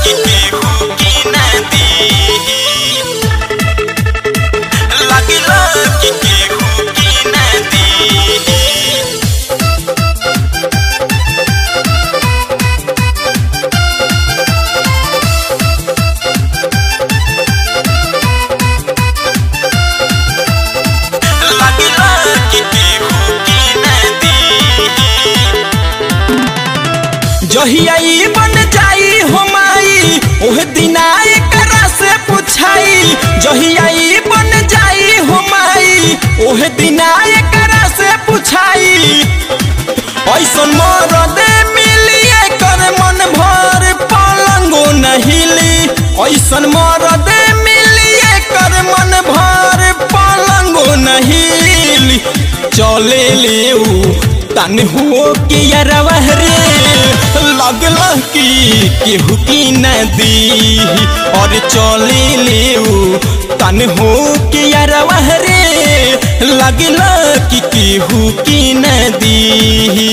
कि केहू की नदी लगला कि केहू की नदी लगला कि केहू की नदी जहिया ई बन जाई हो माई ओह दिना एकरा से पुछाई जहिया ई बन जाई हो माई ओह दिना एकरा से पुछाई ऐसन मरदे मिली एकर मन भर पलंगो नहिली ऐसन मरदे मिली एकर मन भर पलंगो नहिली चले लेऊ तन हो के यरवा रे लगला कि केहू की नदी और चले लेऊ तन हो के यरवा रे लगला कि केहू की नदी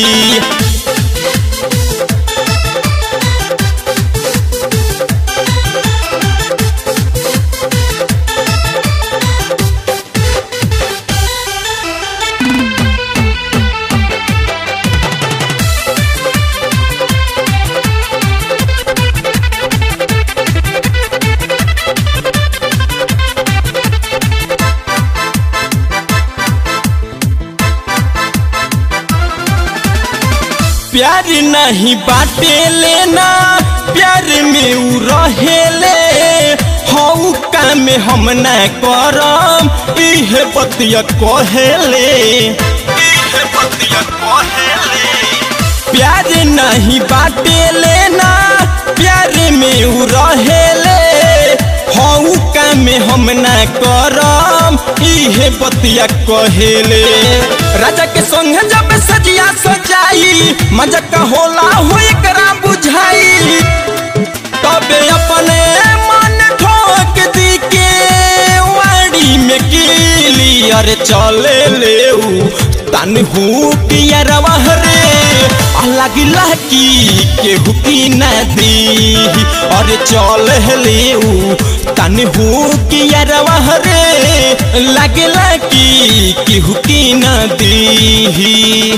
प्यार नहीं बाटे लेना प्यार में उ रहेले हऊ काम हम न करम इहे बतिया कहेले इहे बतिया कहेले प्यार नहीं बाटे लेना प्यार में उ रहेले हऊ काम हम न करम इहे बतिया कहेले राजा के संग जब सजिया सजाई मजा का होला हो एकरा बुझाई तबे अपने मन ठोक दी के वाड़ी में कीली अरे चले लेऊ तन हूँ पियरवा रे लगिला की केहू की नदी अरे चल लेऊ तन हूँ पियरवा रे लगला की केहू की नदी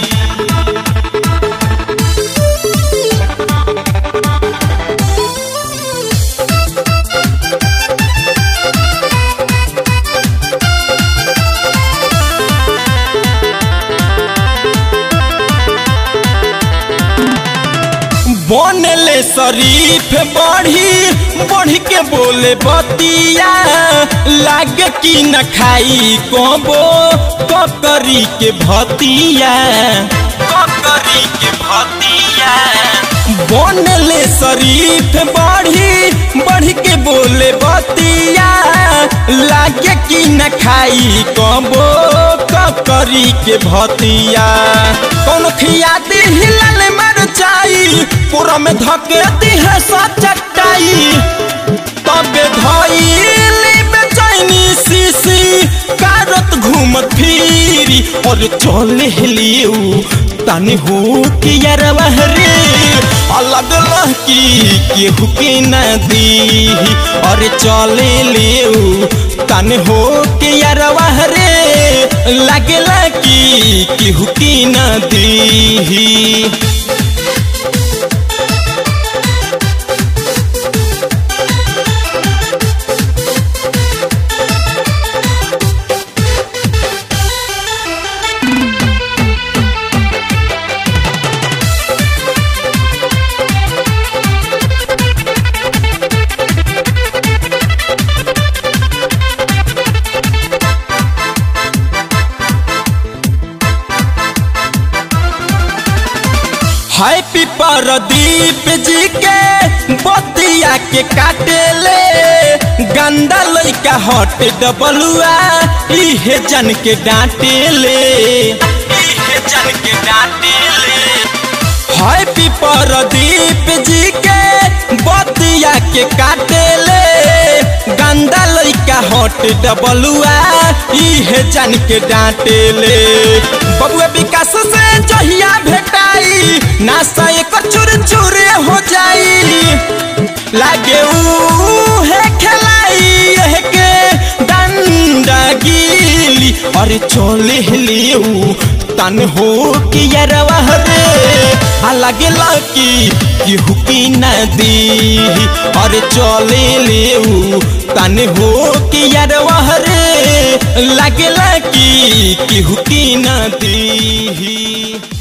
बनले शरीफ बढ़ी बढ़ी के बोले बतिया लागे कि न खाई कबो ककरी के भतिया ककरी के भतिया बनले शरीफ बढ़ी बढ़ी के बोले बतिया लागे कि न खाई कबो ककरी के भतिया कौन खिया दी हिलल मर जाई पूरा में धके दी है सा चटाई तबे धइली बेचैनी सीसी कारत घूमत फिरी और चले लियू तनी हो के यरवा रे अलग लहकी केहू के नदी और चले लियू तन हो के यरवा रे लगला की केहू की नदी हैप्पी परदीप जी के बतिया के काटेले गंदा लइका हट डबलुआ इहे जन के डांटेले इहे जन के डांटेले हैप्पी परदीप जी के बतिया के काटेले गंदा लइका हट डबलुआ इहे जान के डांटेले बबुआ विकास से जहिया भेटाई नासा एक चूर चूरे हो जाई लागे रंगीली अरे चले लियो तन हो कि यरवा रे आ लगेला कि केहू की नदी अरे चले लियो तन हो कि यरवा रे लगेला कि केहू की नदी